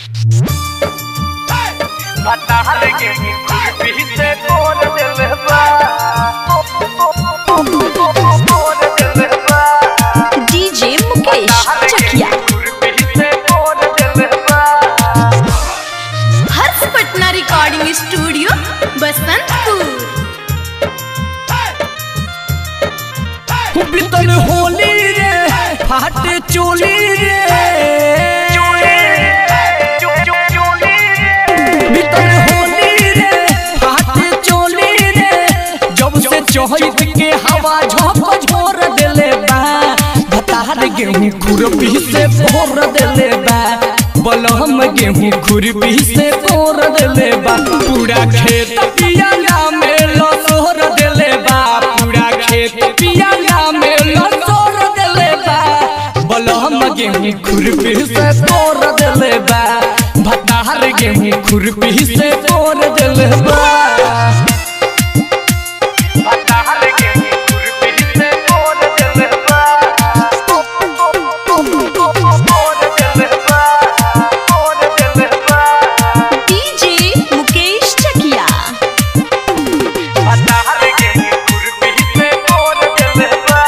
कटहल के खुरपी से तोड़ दिल बा तोड़ दिल बा डीजे मुकेश चकिया खुरपी से तोड़ दिल बा हर्ष पटना रिकॉर्डिंग स्टूडियो बसंतपुर बितल होली रे फाटे चोली रे बितल होली रे फाटे चोली रे जब से चहत के हवा झोंक झोर देले बा बतार गेहूं खुरपी से भोर देले बा बलहम गेहूं खुरपी से तोड़ देले बा पूरा खेत पियाला में लसोर देले बा पूरा खेत पियाला में लसोर देले बा बलहम गेहूं खुरपी से तोड़ देले बा भतार गेहूं खुरपी से तोड़ देले बा कटहल के खुरपी से तोड़ दिल बा तोड़ दिल बा तोड़ दिल बा डीजे मुकेश चकिया कटहल के खुरपी से तोड़ दिल बा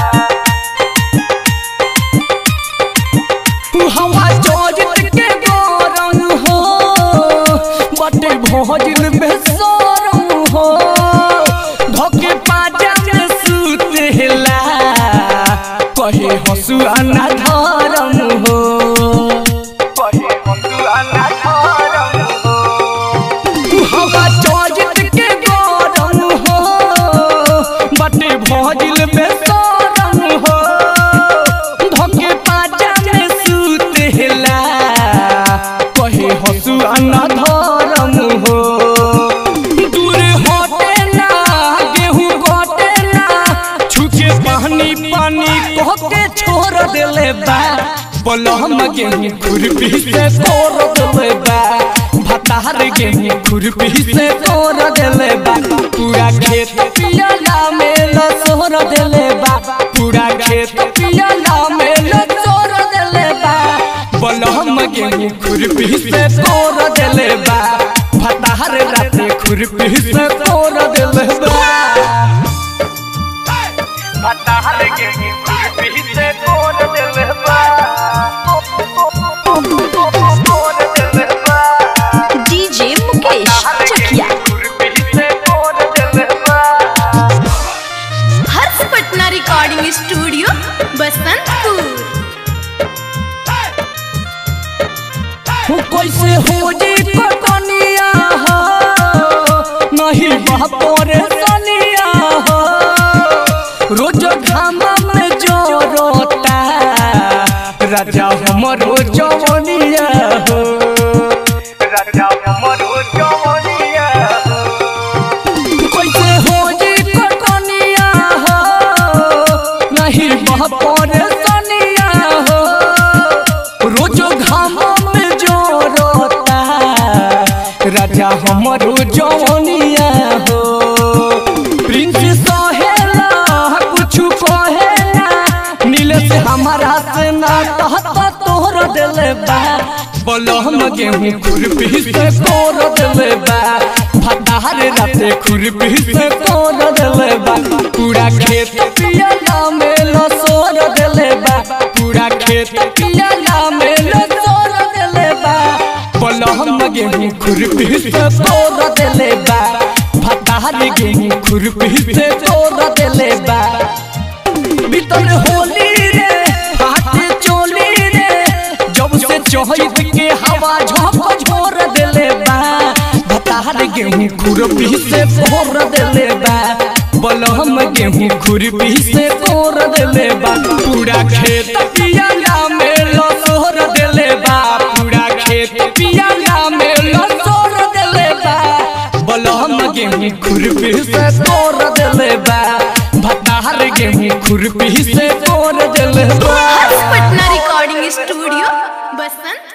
हवा जोजत के गोरन हो बटे भोजन बेसरम हो धोके पाजा में सुतेला कहे हसुआ ना धरम हो कहे हंसुआ ना धरम हो हवा जोजत के गोरन हो बटे भोजन बेसरम हो धोके पाजा में सुतेला कहे हसुआ ना धरम हो दूर हटे ना गेहूं घटे ना छुके पानी पानी कह के छोड़ देले बा बलहम गेहूं खुरपी से तोड़ देले बा भतार गेहूं खुरपी से तोड़ देले बा पूरा खेत पियाला में लसोर देले बा पूरा खेत पियाला में लसोर देले बा बलहम गेहूं खुरपी से तोड़ देले बा भतार राते खुरपी से तोड़ देले बा कटहल के खुरपी से तोड़ दिल बा तोड़ दिल बा डीजे मुकेश चकिया खुरपी से तोड़ दिल बा हर्ष पटना रिकॉर्डिंग स्टूडियो बसंतपुर हो कैसे हो जी कटनिया हो नहीं बापोरे सनिया हो रोज घामा में जोरोता राजा हमरो जवनिया हो राजा हमरो जवनिया कैसे हो जी कटनिया हो नहीं बापोरे सनिया हो रोज घामा में जोरोता राजा हमरो जवनिया हो प्रिंस सहेला कुछ कहेला नीले से हमारा से ना कहता तोहर दिले बा बलहम गेहूं खुरपी से तोड़ दिले बा भतार राते खुरपी से तोड़ दिले बा पूरा खेत पियाला में लसोर दिले बा पूरा खेत पियाला में लसोर दिले बा बलहम गेहूं खुरपी से तोड़ दिले बा भतार गेहूं खुरपी से तोड़ दिले बा भीतर होली रे फाटे चोली रे जब से चहत के हवा झोंक झोर देले बा भतार गेहूं खुरपी से भोर देले बा बलहम गेहूं खुरपी से तोड़ देले बा पूरा खेत पियाला में लसोर देले बा पूरा खेत पियाला में लसोर देले बा बलहम गेहूं खुरपी से तोड़ देले बा भतार गेहूं खुरपी से तोड़ देले बा हर्ष पटना रिकॉर्डिंग स्टूडियो बसंत